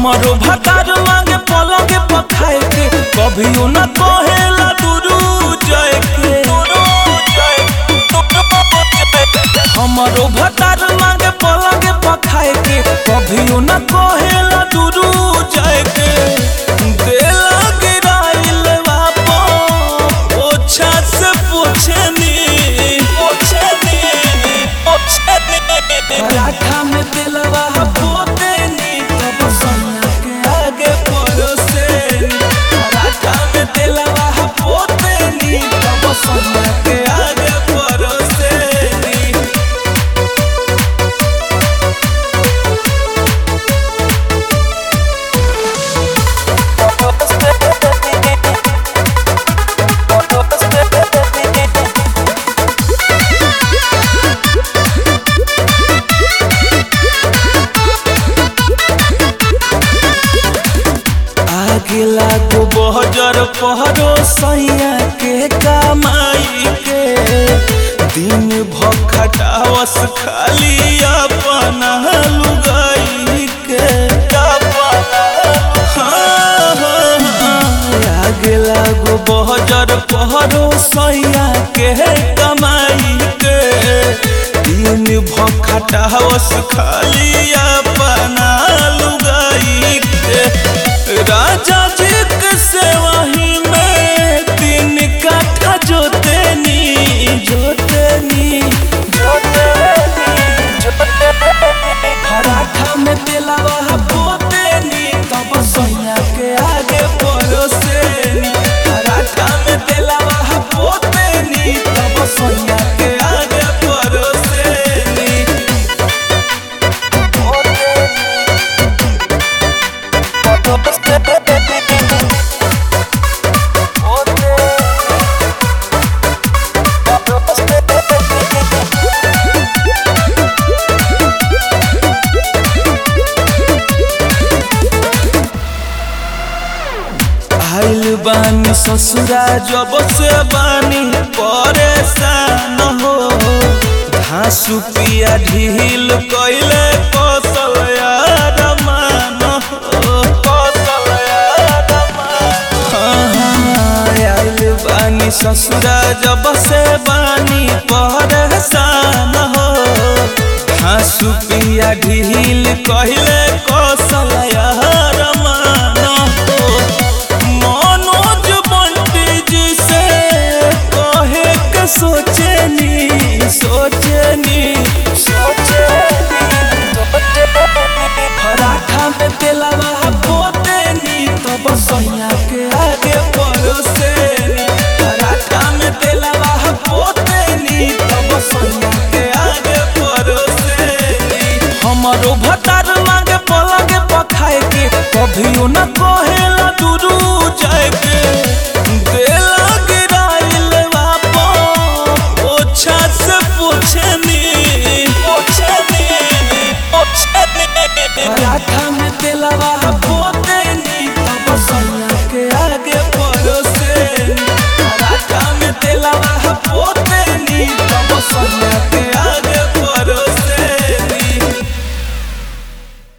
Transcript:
हमारो भतार मांगे पलंग पखाए के कभियो न कहेला दुरू जय के हमारो भतार मांगे पलंग पखाए के कभियो न कहेला दुरू जय के देला गिराइल बापो ओछा से पोछनी पोछनी पोछनी पराठा में दिलवा पोते नी तब सोना के आगे परोसे पराठा में दिलवा पोते नी तब सोना के आगे परोसे नी आगे लागो बहजर पहरो सैया के कमाई के दिन भर खटावस खाली अपना लुगाई के हाँ, हाँ, हाँ, आगे लागो बहजर पहरो सैया के कमाई के दिन भर खटावस खाली अपना लुगाई के राजा जी के सेवाही में तीन काठा जोतेनी जोतेनी जोतेनी जोतेनी पराठा में तेलावा पोतेनी तब सोया के आगे परोसेनी पराठा में तेलावा पोतेनी तब सोया के आगे परोसेनी आइल बानी ससुरा जब से बानी परेशान हो घासु पिया ढील कैले कौशल यार मान हो कौशल यार हाँ, हाँ, आइल बानी ससुरा जब से बानी परेशान हो घासु पिया ढील कहले कौशल यार मान हो मनोज बंटी जी से कहे के सोचनी सोचनी सोचनी पराठा में तेलवा पोतेनी तब सोया के आगे परोसेनी पराठा में तेलवा पोतेनी तब सोया के आगे परोसेनी हमारो भतार मांगे पलंग पखाए के कभियो न कहेला दुरू जाए के देला गिराइल बापो ओछा से पोछनी पोछनी पोछनी पराठा में तेलवा पोतेनी तब सोया के आगे परोसेनी पराठा में तेलवा पोतेनी तब सोया